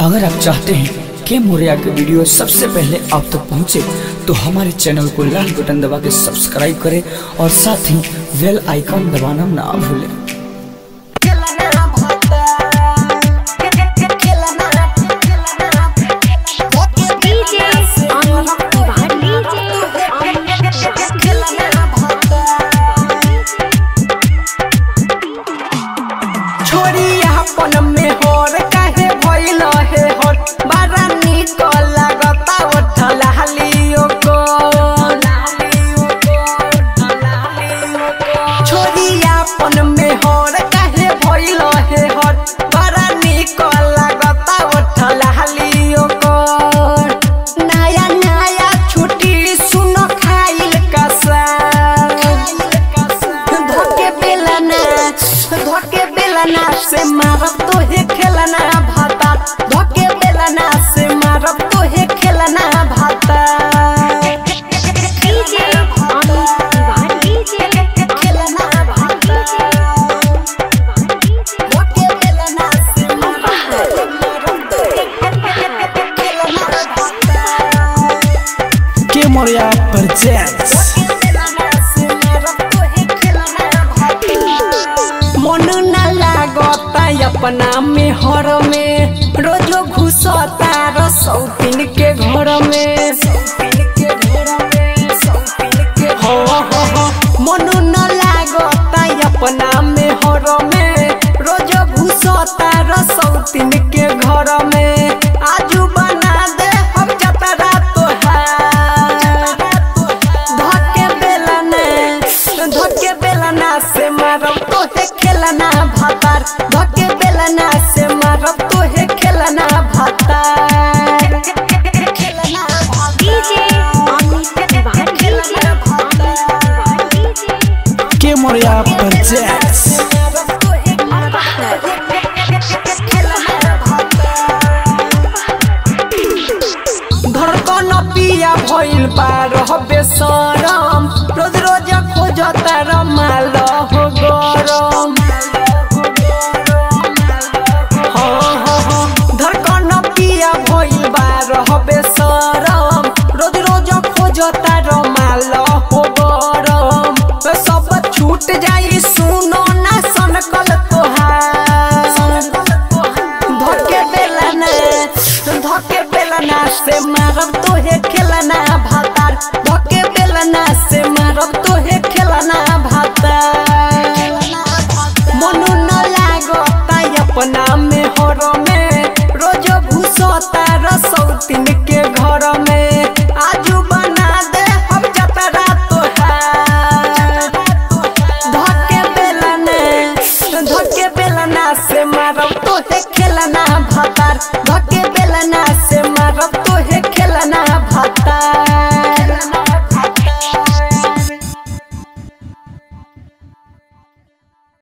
अगर आप चाहते हैं कि मोरिया के वीडियो सबसे पहले आप तक पहुंचे तो हमारे चैनल को लाल बटन दबा के सब्सक्राइब करें और साथ ही बेल आइकॉन दबाना ना भूलें DJ on DJ छोरी अपन में होर काहे भइल हे होर बड़ा निक लागता उठल हालियो को छोरी अपन में होर काहे भइल हे होर बड़ा निक लागता उठल हालियो को नया नया छुट्टी सुनो खाइल कसा धोके बेलना धोके बेलना से मारब तो हे खेलना भाता धोके बेलना से मारब तो हे खेलना भाता DJ on DJ खेलना भाता धोके बेलना से मारब तो हे खेलना भाता के मोरिया प्रेजेंट्स मन न लागता अपना में हर में रोजो घुसता रसौतीन के घर में हो, हो, हो, मन न लागता अपना में हर में रोजो घुसता रसौतीन के घर में आजू बना दे हम जतरा तोहार धके बेलना धके बेलना से मारब तो हे खेलना भातार धके बेलना से मारब तो हे खेलना भातार खेलना DJ on DJ के मोरिया प्रेजेंट्स धड़कन पिया भइल पार हबे सरम रोज रोज खोजता रमाल हो गरम हाँ, हाँ, हाँ, धड़कन पिया भइल बार हबे सरम रोज रोज खोजता रमाल हो गरम सब छूट जाई सुनो ना सनकल तोहार धके बेलना धके बेलना से मारब तो हे खेलना भातार धके बेलना से मारब तो हे खेलना भातार मनु न लागता अपना में हर में रोज घुसता रसौतीन के घर में आजू बना दे हम जतरा तोहार धके बेलना धके बेलना से मारब तो हे खेलना भातार धके बेलना से